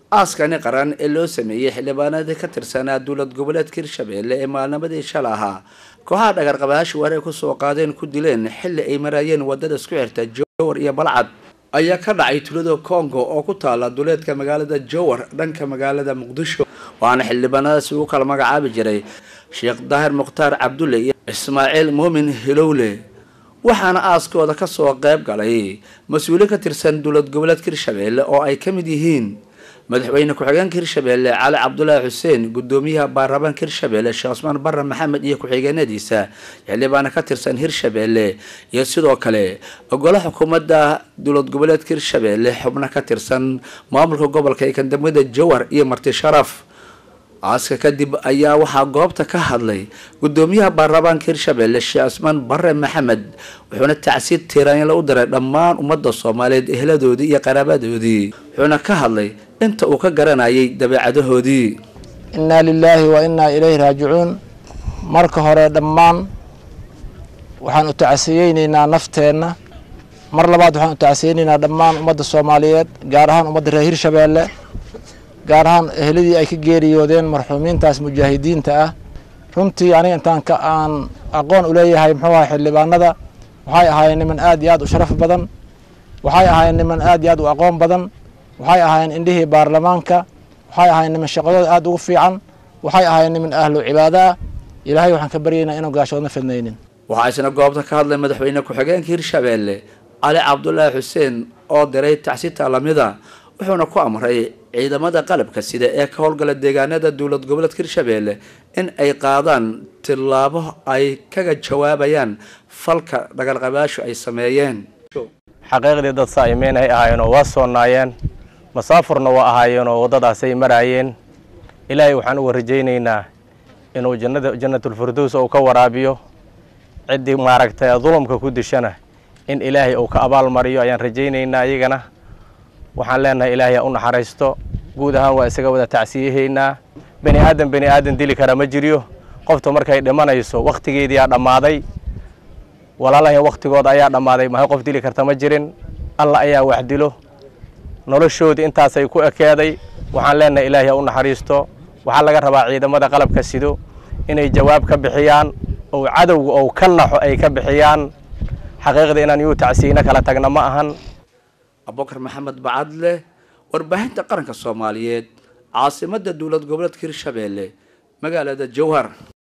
aaskani qaran ee loo sameeyey xildhibaanadii ka tirsanaa dowlad goboleedka hirshabeelle ee maalnimadii shala ahaa kooxaha dhagarqabayaashu war ay kusoo qaadeen ku dileen xilli ay maraayeen wadada isku xirta jowar iyo balcad ayaa ka dhacay tulada congo oo ku taala duleedka magaalada jowar dhanka magaalada muqdisho waxaana xildhibaanadaasi ugu kala magacaabi jiray sheekh daahir mukhtaar cabdulle iyo ismaaciil muumin hilowle waxaana aaskooda kasoo qayb galay mas-uuliin ka tirsan dowlad goboleedka hirshabeelle oo ay ka mid yihiin madaxweyne ku-xigeenka hirshabeelle cali cabdulaahi xuseen gudoomiyaha baarlamaanka hirshabeelle sheekh cusmaan barre maxamed iyo ku-xigeenadiisa xildhibaana ka tirsan hirshabeelle iyo sidoo kale ogolo xukuumadda dowlad goboleedka hirshabeelle xubno ka tirsan maamulka gobolka ee kandamada jowar iyo marti sharaf aaska kadib ayaa waxaa goobta ka hadlay gudoomiyaha baarlamaanka hirshabeelle sheekh cusmaan barre maxamed wuxuuna tacsiid tiiraanla u diray dhammaan ummadda soomaaliyeed eheladoodii iyo qaraabadoodii wuxuuna ka hadlay inta uu ka garanayay dabeecadahoodii innaa lilaahi wa innaa ilayhi raajicuun marka hore dhammaan waxaan u tacsiyeyneynaa nafteenna mar labaad waxaan u tacsiyeyneynaa dhammaan ummadda soomaaliyeed gaar ahaan ummadda reer hirshabeelle gaar ahaan ehladii ay ka geeriyoodeen marxuumiintaas mujaahidiinta ah runtii aniga intaan ka aan aqoon u leeyahay muxuu ahay xildhibaanada waxay ahaayeen niman aad iyo aad u sharaf badan waxay ahaayeen niman aad iyo aad u aqoon badan waxay ahaayeen indhihii baarlamaanka waxay ahaayeen niman shaqadooda aad ugu fiican waxay ahaayeen niman ahlu cibaado ah ilaahay waxaan ka baryaynaa inuu gaashoodna fidnaynin waxaa isna goobta ka hadlay madaxweyne ku-xigeenka hirshabeelle cali cabdulaahi xuseen oo diray tacsita lamida wuxuuna ku amray ciidamada qalabka sida ee ka howlgala deegaanada dowlad goboleedka hirshabeelle in ay qaadaan tillaabo ay kaga jawaabayaan falka dhagarqabaashu ay sameeyeen xaqiiqdii dad saa'imeyn ay ahaayeen oo waa soonaayeen masaafurna waa ahaayeen oo waddadaasay maraayeen ilaahay waxaan uga rajaynaynaa inuu jannada jannatulfirdows uu ka waraabiyo ciddii maaragtay dulumka ku dishana in ilaahay uu ka abaalmariyo ayaan rajaynaynaa iyagana waxaan leenahay ilaahay u naxariisto guud ahaan waa isaga wada tacsiyahaynaa bani aadan bani aadan dili kara ma jiryo qofta markay dhimanayso wakhtigeediyaa dhammaaday walaalahay wakhtigooda ayaa dhammaaday mahay qof dili karta ma jirin alla ayaa wax dilo noloshoodii intaasay ku ekeeday waxaan leenahay ilaahay u naxariisto waxaa laga rabaa ciidamada qalabka sido inay jawaab ka bixiyaan oo cadowga ou ka naxo ay ka bixiyaan xaqiiqda inaan yuu tacsiyeyno kala tagna ma ahan abubakar maxamed bacadle warbaahinta qaranka soomaaliyeed caasimadda dowlad goboleedka hirshabeelle magaalada jowhar